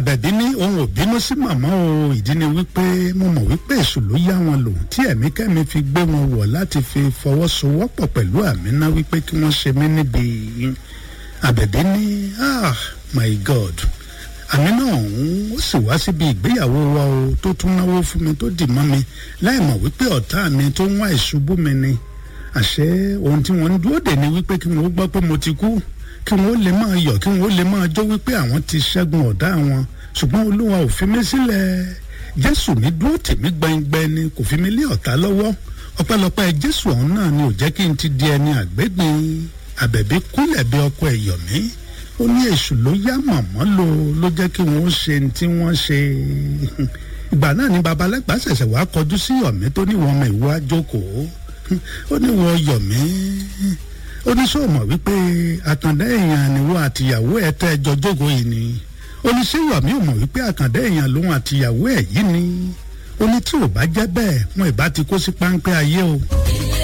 àbẹ̀bí ní òun ò bínú sí màmá o ìdí ni wípé mo mọ̀ wípé èṣù ló yá wọn lò tí ẹ̀mí kẹ́mi fi gbé wọn wọ̀ láti fi fọwọ́sowọ́pọ̀ pẹ̀lú àmínà wípé kí wọ́n ṣe mí níbi àbẹ̀bí ní ah my god àmínà ọ̀hún ó sì wá síbi ìgbéyàwó wa o tó tún náwó fún mi tó dì mọ́ mi láì mọ̀ wípé ọ̀tá mi tó ń wá ìṣubú mi ni àṣé ohun tí wọ́n ń dúró dè ní wípé kí wọ́n gbọ́ pé mo ti kú kí wọ́n lè máa yọ̀ kí wọ́n lè máa jó wípé àwọn ti ṣẹ́gun ọ̀dá wọn ṣùgbọ́n olúwa ò fi mí sílẹ̀ jésù mi dúró tèmi gbẹngbẹ ni kò fi mí lé ọ̀tá lọ́wọ́ ọpẹ́lọpẹ́ jésù ọ̀hún náà ni ò jẹ́ kí n ti di ẹni àgbégbin àbẹ̀bí kúnlẹ̀ bí ọkọ ẹ̀yọ̀ mi ó ní èṣù ló yá mọ̀mọ́ lò ló jẹ́ kí wọ́n ṣe ní tí wọ́n ṣe ìgbà náà ni babalẹ́gbà ṣẹ̀ṣẹ̀ wá kọjú sí yọ̀mí tó ní wọn ọmọ ìwọ àjókòó ó ní wọn yọ̀mí ó ní sọ mọ̀ wípé àkàndá èèyàn níwọ àtìyàwó ẹ̀ tẹ́ ẹjọ́ jókòó yìí ni ó ní ṣé yọ̀mí ò mọ̀ wípé àkàndá èèyàn lòun àtìyàwó ẹ̀ yìí ni ó ní tí ò bá jẹ́ bẹ́ẹ̀ wọn ìbá ti kó sí páńpẹ́ ayé o.